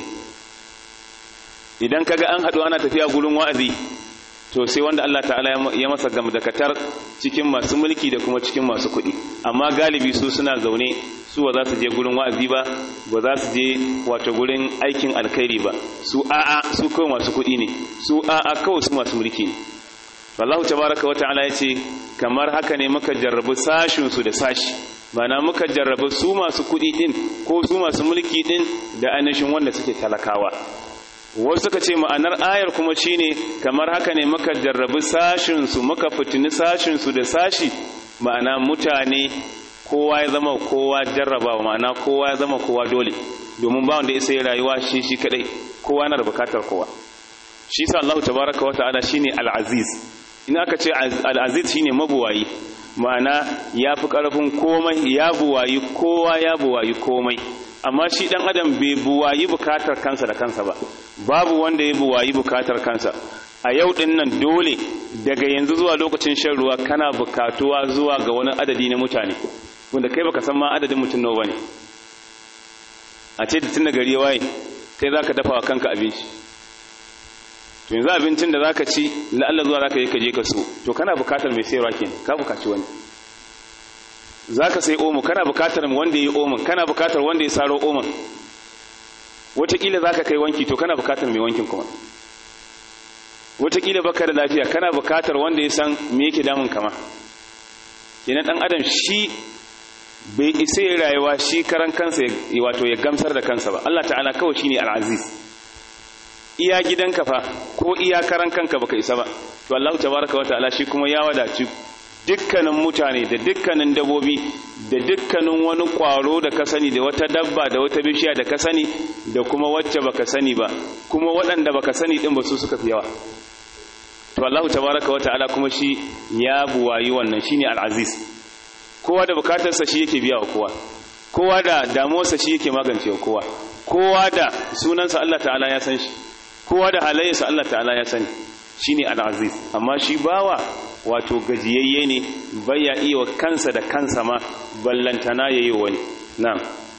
idan kaga an haɗu ana tafiya gurin wa'azi to sai wanda Allah ta'ala ya masa gamdakatar cikin masu mulki da kuma cikin masu kuɗi amma galibi su suna zaune su ba za su je gurin wa'azi ba ba za su je wato gurin aikin alkhairi ba su a'a su kawai masu kuɗi ne su a'a kawai su masu mulki ne wallahu tabaraka wa ta'ala yace kamar haka ne muka jarrabu sashin su da sashi mana muka jarrabu su masu kuɗi din ko su masu mulki din da ainihin wanda suke talakawa wasu suka ce ma'anar ayar kuma shine kamar haka ne muka jarrabu sashin su muka fitini sashin su da sashi ma'ana mutane kowa ya zama kowa jarrabawa ma'ana kowa ya zama kowa dole domin ba wanda ya sai rayuwa shi shi kadai kowa na da bukatar kowa shi sa Allah tabaraka wa ta'ala shine al-aziz in aka ce al-aziz shine mabuwayi ma'ana ya fi ƙarfin komai ya buwayi kowa ya buwayi komai amma shi ɗan adam bai buwayi bukatar kansa da kansa ba babu wanda ya buwayi bukatar kansa a yau ɗin nan dole daga yanzu zuwa lokacin shan ruwa kana bukatuwa zuwa ga wani adadi na mutane wanda kai baka san ma adadin mutum nawa bane a ce da tun da gari ya waye kai zaka dafa wa kanka abinci to yanzu abincin da zaka ci la'alla zuwa zaka yi ka je ka so to kana bukatar mai sayarwa kenan ka bukaci wani zaka sai omo kana bukatar wanda yi omo kana bukatar wanda ya saro omo wataƙila zaka kai wanki to kana bukatar mai wankin kuma wataƙila baka da lafiya kana bukatar wanda ya san me yake damun kama kenan dan adam shi bai isa ya rayuwa shi karan kansa wato ya gamsar da kansa ba Allah ta'ala kawai shine al-aziz iya gidanka fa ko iya karan kanka baka isa ba to Allah tabaraka wa ta'ala shi kuma ya wadaci dukkanin mutane da dukkanin dabobi da dukkanin wani kwaro da ka sani da wata dabba da wata bishiya da ka sani da kuma wacce baka sani ba kuma waɗanda baka sani din ba su suka fi yawa to Allah tabaraka wa ta'ala kuma shi ya buwayi wannan shine al-aziz kowa da bukatarsa shi yake biya wa kowa kowa da damuwarsa shi yake magance wa kowa kowa da sunansa Allah ta'ala ya san shi kowa da halayyarsa Allah ta'ala ya sani shine al-aziz amma shi bawa wato gajiyayye ne baya iya wa kansa da kansa ma ballantana yayi wani na'am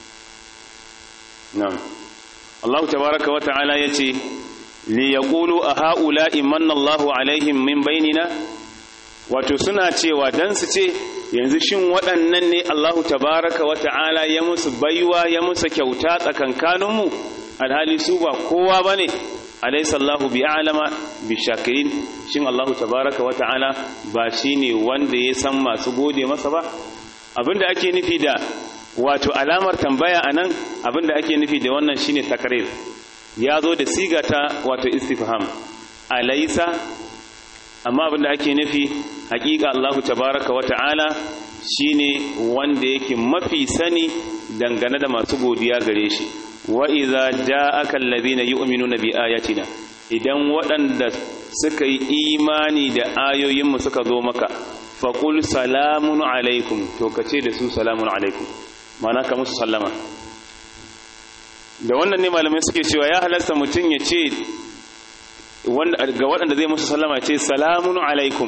na'am Allah tabaraka wa ta'ala yace li yaqulu a ha'ula'i manna Allahu alaihim min bainina wato suna cewa dan su ce yanzu shin waɗannan ne Allahu tabaraka wa ta'ala ya musu baiwa ya musu kyauta tsakankaninmu alhali su ba kowa bane alaysa Allahu bi'alama bishakirin shin Allahu tabaraka wa ta'ala ba shine wanda ya san masu gode masa ba abinda ake nufi da wato alamar tambaya anan abinda ake nufi da wannan shine takrir ya zo da siga ta wato istifham alaysa amma abinda ake nufi hakika Allahu tabaraka wa ta'ala shine wanda yake mafi sani dangane da masu godiya gare shi wa idza ja'aka alladhina yu'minuna bi ayatina idan waɗanda suka yi imani da ayoyinmu suka zo maka faqul salamun alaikum to kace da su salamun alaikum mana ka musu sallama da wannan ne malamai suke cewa ya halasta mutum ya ce ga waɗanda zai musu sallama ce salamun alaikum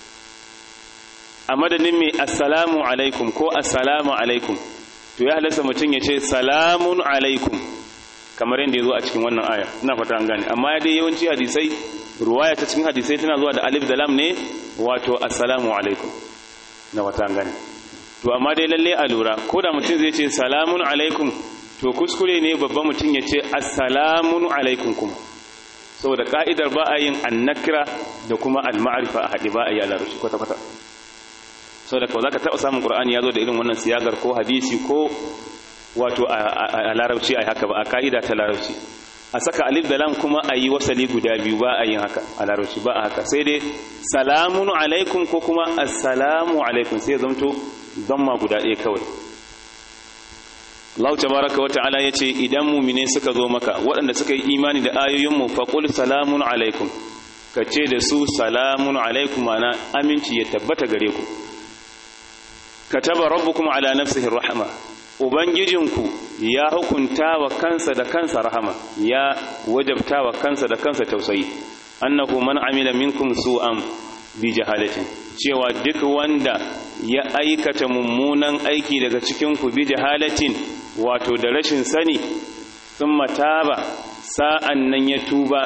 a madadin mai assalamu alaikum ko assalamu alaikum to ya halasta mutum ya ce salamun alaikum kamar yadda ya zo a cikin wannan aya ina fata an gane amma ya dai yawanci hadisai ruwaya ta cikin hadisai tana zuwa da alif da lam ne wato assalamu alaikum na fata an gane to amma dai lalle a lura ko da mutum zai ce salamun alaikum to kuskure ne babban mutum ya ce assalamun alaikum kuma saboda ka'idar ba a yin annakira da kuma al-ma'rifa a haɗe ba a yi a larabci kwata-kwata saboda kawai za ka taɓa samun ƙur'ani ya zo da irin wannan siyagar ko hadisi ko wato a larabci a haka ba a ka'ida ta larabci a saka alif da lam kuma a yi wasali guda biyu ba a yin haka a larabci ba a haka sai dai salamun alaikum ko kuma assalamu alaikum sai zamto zamma guda ɗaya kawai Allah tabaraka wa ta'ala yace idan mu'mine suka zo maka waɗanda suka yi imani da ayoyin mu faqul salamun alaikum kace da su salamun alaikum ana aminci ya tabbata gare ku kataba rabbukum ala nafsihi rahma ubangijinku ya hukunta wa kansa da kansa rahama ya wajabta wa kansa da kansa tausayi annahu man amila minkum su'an bi jahalatin cewa duk wanda ya aikata mummunan aiki daga cikin ku bi jahalatin wato da rashin sani thumma taba sa'an nan ya tuba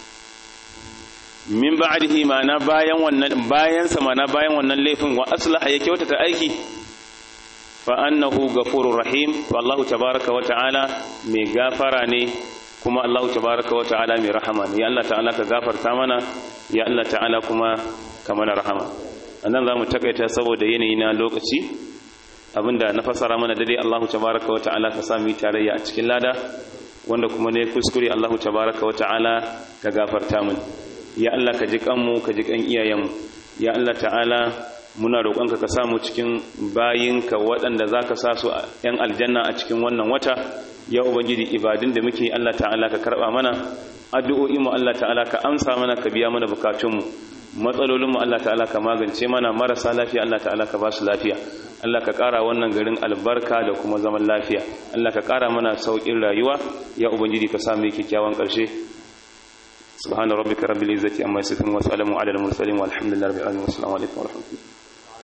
min ba'dihi ma'ana bayan wannan bayan sa ma'ana bayan wannan laifin wa aslaha ya kyautata aiki fa annahu ghafurur rahim to Allah tabaaraka wa ta'ala mai gafara ne kuma Allah tabaaraka wa ta'ala mai rahama ne ya Allah ta'ala ka gafarta mana ya Allah ta'ala kuma ka mana rahama annan zamu takaita saboda yanayi na lokaci abinda na fasara mana dai Allah tabaaraka wa ta'ala ka sami tarayya a cikin lada wanda kuma ne kuskure Allah tabaaraka wa ta'ala ka gafarta mana ya Allah ka ji kanmu ka ji kan iyayenmu ya Allah ta'ala muna roƙonka ka samu cikin bayinka waɗanda za ka sa su ‘yan aljanna a cikin wannan wata ya ubangiji ibadun da muke Allah ta'ala ka karɓa mana addu'o'inmu Allah ta'ala ka amsa mana ka biya mana bukatunmu matsalolinmu Allah ta'ala ka magance mana marasa lafiya Allah ta'ala ka ba su lafiya Allah ka ƙara wannan garin albarka da kuma zaman lafiya Allah ka ƙara mana sauƙin rayuwa ya ubangiji ka samu kyakkyawan ƙarshe سبحان ربك رب العزة عما يصفون وسلام على المرسلين والحمد لله رب العالمين والسلام عليكم ورحمة الله